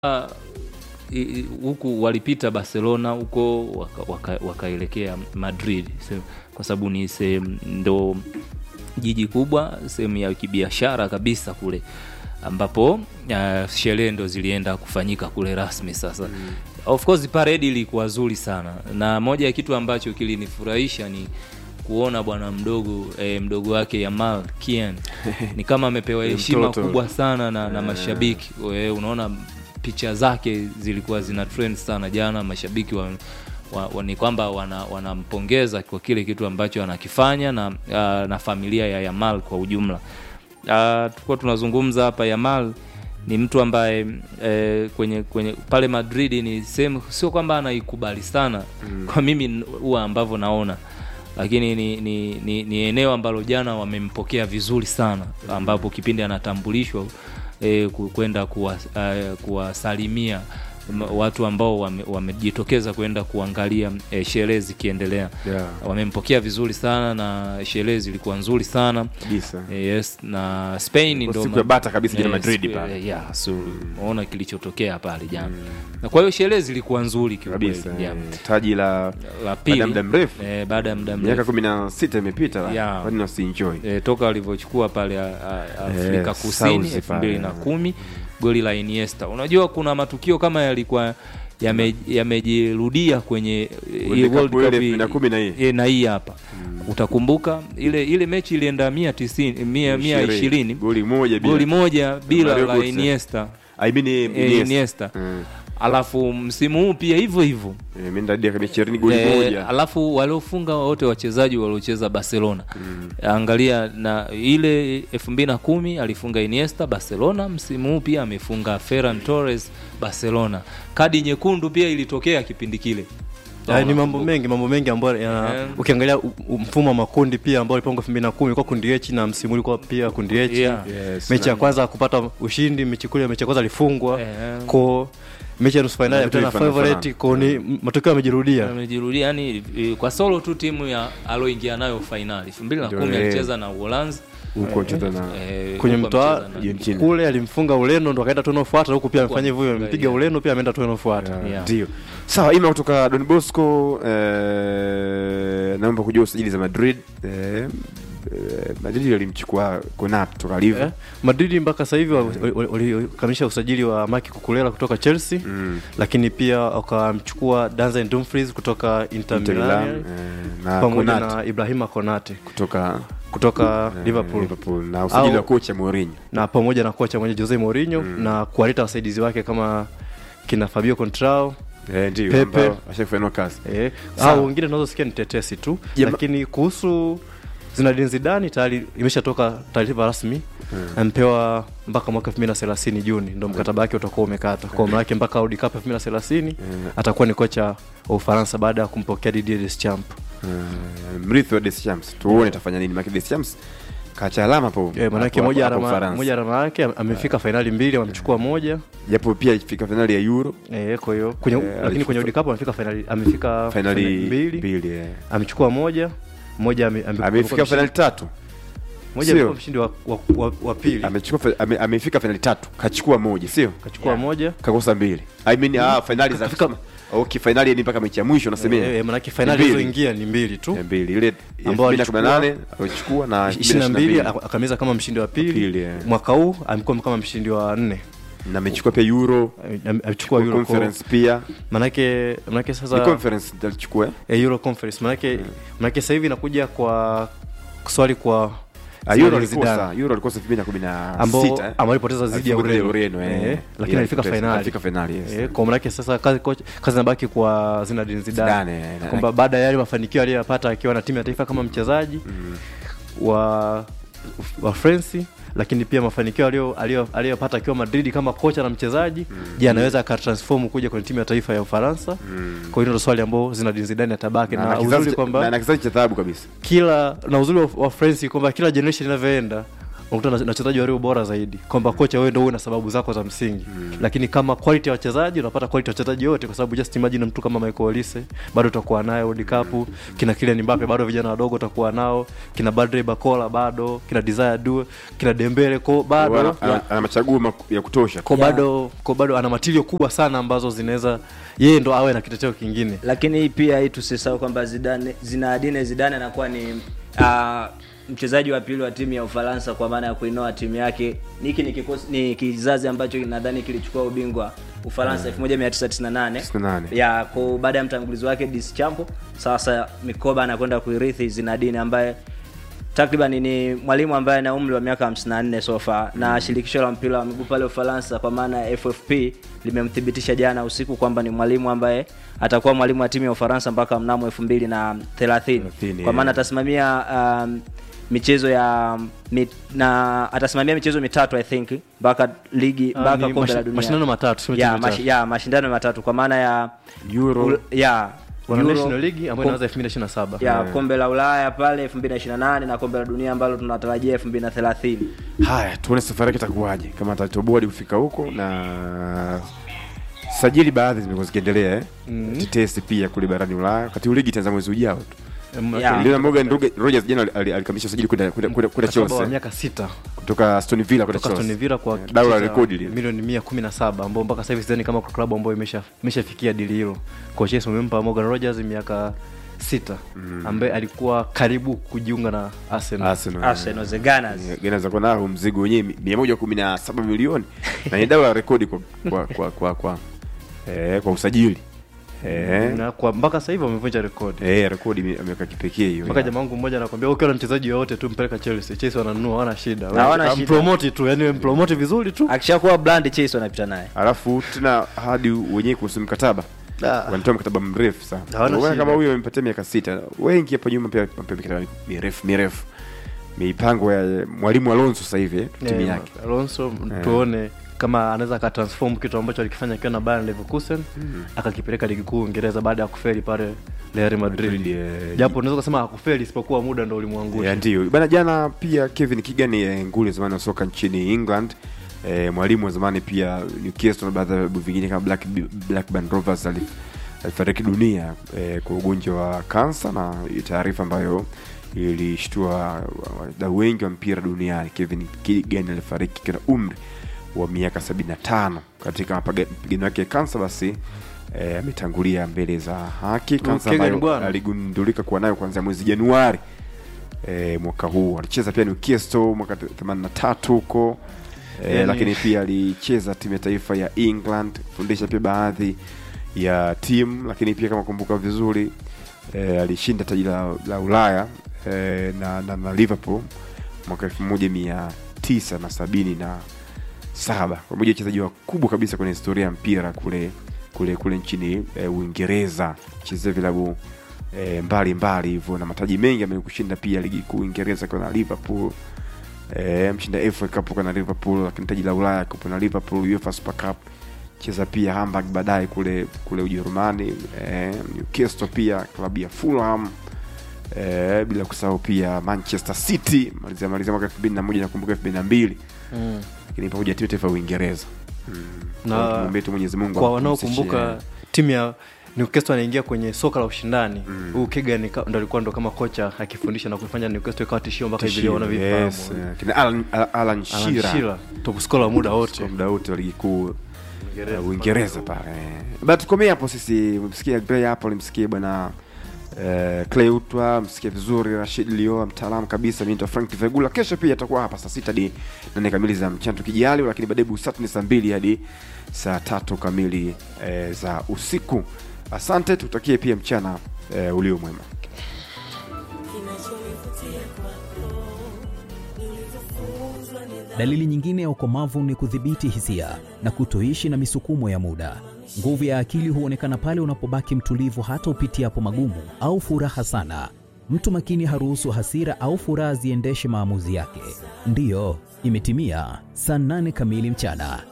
i- i- huku walipita Barcelona huko waka- waka- wakaelekea Madrid Se- kwa sababu ni sehemu ndo jiji kubwa, sehemu ya kibiashara kabisa kule ambapo uh, sherehe ndo zilienda kufanyika kule rasmi sasa mm. Of course parade ilikuwa zuri sana, na moja ya kitu ambacho kilinifurahisha ni kuona bwana mdogo eh, mdogo wake Yamal Kian ni kama amepewa Ni heshima mtoto. kubwa sana na, na mashabiki We, unaona picha zake zilikuwa zina trend sana jana mashabiki wa, wa, wa, ni kwamba wana- wanampongeza kwa kile kitu ambacho anakifanya na, uh, na familia ya Yamal kwa ujumla uh, tulikuwa tunazungumza hapa Yamal ni mtu ambaye eh, kwenye kwenye pale Madrid ni sehemu sio kwamba anaikubali sana mm. kwa mimi n- huwa ambavyo naona lakini ni, ni, ni, ni eneo ambalo jana wamempokea vizuri sana ambapo kipindi anatambulishwa eh, ku- kwenda kuwa- eh, kuwasalimia m- watu ambao wame- wamejitokeza kwenda kuangalia eh, sherehe zikiendelea Yeah. wamempokea vizuri sana na sherehe zilikuwa nzuri sana kabisa Eh, yes na Spain Kwa ndo siku ma- ya bata kabisa jana Eh, Madrid siku- pale. eh, yeah, so unaona kilichotokea pale jana na kwa hiyo sherehe zilikuwa nzuri kiukweli, kabisa yeah. eh, taji la la baada ya pili muda mrefu eh, baada ya muda miaka mrefu kumi na sita imepita Yeah. kwani wasienjoy eh, toka walivyochukua pale a- a- Afrika Eh, Kusini South elfu mbili pale. na kumi goli la Iniesta. Unajua kuna matukio kama yalikuwa yame- yamejirudia kwenye eh, World hii Cup World ile Cup elfu hii- mbili na kumi na hii. eh, na hii hapa utakumbuka ile ile mechi ilienda mia tisini mia mia ishirini goli moja bila. goli moja bila Mario la Götze. Iniesta I mean, eh, eh, Iniesta. Iniesta Mm. alafu msimu huu pia hivyo hivyo Eh, imeenda hadi dakika ishirini goli Eh, moja alafu waliofunga wote wachezaji waliocheza Barcelona angalia na ile elfu mbili na kumi alifunga Iniesta Barcelona, msimu huu pia amefunga Ferran Torres Barcelona. Kadi nyekundu pia ilitokea kipindi kile. Yaani ni mambo mengi mambo mengi ambayo yana- Yeah. ukiangalia u- u- mfumo wa makundi pia ambao ulipangwa 2010 ilikuwa kundi H na msimu ulikuwa pia kundi H. Yeah. Yes, Mechi ya na- kwanza kupata ushindi, mechi kule mechi ya kwanza alifungwa. Yeah. Ko mechi ya nusu finali Vitu tena vifanana favorite ko ni m- matokeo yamejirudia. Amejirudia yani eh, kwa solo tu timu ya aloingia nayo fainali elfu mbili na kumi Ndio, eh. alicheza na Uholanzi huko cheza na eh, Kwenye huko mtoa amecheza na- Argentina. kule alimfunga Ureno ndo akaenda tu inayofuata huku pia amefanya hivyo Huko amempiga yeah. Ureno pia ameenda tu inayofuata. Yeah, Yeah. ndio sawa ima kutoka don bosco eh, naomba kujua usajili za madrid eh, eh, madrid walimchukua konat kutoka live Eh, Madrid mpaka sasa hivi wali- wali- walikamilisha usajili wa Maki Kukulela kutoka Chelsea Mm. lakini pia wakamchukua Denzel Dumfries kutoka Inter Inter Milan, Milan eh, na pamoja Konate na Ibrahima Konate kutoka kutoka eh, Liverpool Liverpool na usajili Au- wa kocha Mourinho na pamoja na kocha mwenye Jose Mourinho na kuwaleta wasaidizi wake kama kina Fabio Contrao eh, ndio Pepe. ambao ashafanywa kazi eh, Sawa. au wengine tunazosikia ni tetesi tu Jama- lakini kuhusu Zinedine Zidane tayari imeshatoka taarifa rasmi amepewa mpaka mwaka 2030 Juni ndo mkataba wake utakuwa umekata kwa maana yake mpaka World Cup 2030 atakuwa ni kocha wa Ufaransa baada ya kumpokea Didier Deschamps Eh, mrithi wa Deschamps tuone atafanya nini maana Deschamps kacha alama hapo eh, maana yake hapo- moja hapo alama Ufaransa. moja alama yake amefika fainali mbili amechukua moja japo pia ifika finali ya Euro eh, kwa hiyo kwenye Eh, lakini alichukua- kwenye World Cup amefika fainali amefika finali fainali mbili mbili eh. amechukua moja moja ame- ame- amefika finali tatu moja sio? amekuwa mshindi wa, wa, wa, wa pili amechukua fi- ame, amefika finali tatu kachukua moja sio kachukua moja kakosa mbili I mean, ah, finali za Kafika- okay, finali ni mpaka mechi ya mwisho nasemea eh, manake fainali Mbili. zilizoingia ni mbili tu Eh, mbili ile Ambao 2018 alichukua na 22 2022 akamaliza kama mshindi wa pili Pili, eh. mwaka huu amekuwa kama mshindi wa nne na amechukua pia Euro Ame- amechukua Euro conference pia Cup. manake manake ni sasa conference ndio alichukua eh? eh, Euro conference manake manake sasa hivi inakuja kwa swali kwa Ah, Euro Zinedine Zidane. alikosa Euro alikosa 2016 ambao eh? ambao alipoteza dhidi ya Alipoteza Ureno, Ureno, eh. Eh, lakini Yeah, alifika alipoteza- fainali alifika fainali, yes. eh, kwa maana yake sasa kazi kocha kazi inabaki kwa Zinedine Zidane Zidane, eh, na- kwamba baada ya yale mafanikio aliyoyapata akiwa na timu ya taifa kama mchezaji wa wa France lakini pia mafanikio aliyo- aliyo- aliyopata akiwa Madrid kama kocha na mchezaji je anaweza akatransform kuja kwenye timu ya taifa ya Ufaransa kwa hiyo ndio swali ambao Zinedine Zidane atabaki na, na, na, uzuri kizazi, cha- kwamba na, na kizazi cha dhahabu kabisa kila na uzuri wa, wa France kwamba kila generation inavyoenda unakuta na na wachezaji walio bora zaidi kwamba kocha wewe ndio uwe na sababu zako za msingi lakini kama quality ya wachezaji unapata quality ya wachezaji wote kwa sababu just imagine mtu kama Michael Olise bado utakuwa naye World Cup kina Kylian Mbappe bado vijana wadogo utakuwa nao kina Badre Bakola bado kina Desire Due kina Dembele ko bado Ana- ana- ana machaguo mak- ya kutosha ko Yeah. bado ko bado ana matilio kubwa sana ambazo zinaweza yeye ndo awe na kiteteo kingine lakini pia hii tusisahau kwamba Zidane Zinedine Zidane anakuwa ni uh, mchezaji wa pili wa timu ya Ufaransa kwa maana ya kuinoa timu yake. Hiki ni kikosi ni kizazi ambacho nadhani kilichukua ubingwa Ufaransa 1998 98. ya kwa baada ya mtangulizi wake Deschamps. Sasa mikoba anakwenda kuirithi Zinedine ambaye takriban ni mwalimu ambaye ana umri wa miaka 54 so far na shirikisho la mpira wa miguu pale Ufaransa kwa maana ya FFP limemthibitisha jana usiku kwamba ni mwalimu ambaye atakuwa mwalimu wa timu ya Ufaransa mpaka mnamo 2030 Thelathini, kwa maana yeah. atasimamia um, michezo ya mit, na atasimamia michezo mitatu I think mpaka ligi Ah, mpaka ni kombe la mashi- dunia mashindano matatu, sio ya, michezo mashi, mitatu. ya mashindano matatu kwa maana ya Euro. ul- ya wana Euro, National League ambayo kom- inaanza 2027 ya kombe la Ulaya pale 2028 na kombe la dunia ambalo tunatarajia 2030. haya tuone safari yake itakuwaje kama atatoboa hadi kufika huko na sajili baadhi zimekuwa zikiendelea eh? Mhm. tetesi pia kule barani ulaya wakati huu ligi itaanza mwezi ujao tu Em, Ya. lakini Leonard Morgan Roge- Rogers jana ali- ali- alikamilisha usajili kwenda kwenda kwenda kwenda mkataba wa Chelsea miaka sita kutoka Aston Villa kwenda kutoka Aston Chelsea Villa kwa Eh, dau la kiasi cha rekodi lile milioni mia kumi na saba ambao mpaka sasa hivi sidhani kama kwa klabu ambayo imesha imeshafikia dili hilo kwa Chelsea wamempa Morgan Rogers miaka sita ambaye alikuwa karibu kujiunga na Arsenal Arsenal Arsenal the Gunners. Gana kwa nao mzigo wenyewe mia moja kumi na saba milioni na ni dau la rekodi kwa kwa kwa kwa, kwa, eh, kwa usajili eh, na kwa mpaka sasa hivi wamevunja rekodi eh, rekodi ime- ameweka kipekee hiyo mpaka jamaa wangu mmoja anakwambia ukiwa na mchezaji yoyote tu mpeleka Chelsea Chelsea wananunua hawana shida Hawana Wewe, shida. mpromote tu yani mpromote vizuri tu Akishakuwa brand Chelsea wanapita naye. alafu tena hadi wenyewe kuhusu mkataba Ah. wanatoa mkataba mrefu sana Hawana Unaona shida. kama huyo amempatia miaka sita wengi hapa nyuma pia wamepewa mikataba mirefu mirefu mipango ya mwalimu Alonso sasa hivi eh, timu Eh, yake Alonso tuone kama anaweza akatransform kitu ambacho alikifanya akiwa na Bayern Leverkusen akakipeleka ligi kuu Uingereza baada ya kufeli pale Real Madrid. Madrid, eh, Japo unaweza kusema hakufeli isipokuwa muda ndo ulimwangusha. Ya, ndio bana. Jana pia Kevin Keegan eh, nguli zamani wa soka nchini England eh, mwalimu wa zamani pia Newcastle na baadhi ya vilabu vingine kama Black, Blackburn Rovers ali- alifariki dunia eh, kwa ugonjwa wa kansa, na hii taarifa ambayo ilishtua wadau wengi wa mpira duniani. Kevin Keegan alifariki akiwa na umri wa miaka 75 katika mapaga- mapigano yake ya kansa, basi eh, ametangulia mbele za haki. Kansa Keegan ambayo bwana. aligundulika kuwa nayo kuanzia mwezi Januari e, mwaka huu alicheza pia Newcastle mwaka 83 huko e, Yani- lakini pia alicheza timu ya taifa ya England fundisha pia baadhi ya timu lakini pia kama kumbuka vizuri e, alishinda taji la, la Ulaya e, na, na, na Liverpool mwaka elfu moja mia tisa na sabini na saba kwa moja wachezaji wakubwa kabisa kwenye historia ya mpira kule kule kule nchini e, Uingereza chezea vilabu e, mbali mbali hivyo na mataji mengi amekushinda pia ligi kuu Uingereza kwa na Liverpool e, mshinda FA Cup kwa na Liverpool, lakini taji la Ulaya kwa na Liverpool, UEFA Super Cup cheza pia Hamburg baadaye kule kule Ujerumani e, Newcastle pia klabu ya Fulham e, bila kusahau pia Manchester City malizia malizia mwaka 2001 nakumbuka 2002 Mm. lakini pamoja na timu ya taifa ya Uingereza mm. Na Kwa tumwombee tu Mwenyezi Mungu Kwa ampumzishe. wanaokumbuka timu ya Newcastle anaingia kwenye soka la ushindani huu Keegan ka- ndo alikuwa ndo kama kocha akifundisha na kuifanya Newcastle ikawa tishio mpaka hivi leo Tishio, wanavifahamu. yes, eh, kina Alan, Alan Alan Shearer Shearer, top scorer wa muda wote kwa muda wote wa ligi kuu uh, Uingereza pale. But tukomee hapo sisi, msikie Gray hapo, msikie bwana uh, Clay Utwa, msikie vizuri Rashid Lio, mtaalamu kabisa. Mimi ndo Frank Vegula. Kesho pia atakuwa hapa saa sita hadi nane kamili za mchana tukijaliwa, lakini baadaye Busati ni saa mbili hadi saa tatu kamili eh, za usiku. Asante, tutakie pia mchana eh, ulio mwema. Dalili nyingine ya ukomavu ni kudhibiti hisia na kutoishi na misukumo ya muda. Nguvu ya akili huonekana pale unapobaki mtulivu hata upitiapo magumu au furaha sana. Mtu makini haruhusu hasira au furaha ziendeshe maamuzi yake. Ndiyo, imetimia saa nane kamili mchana.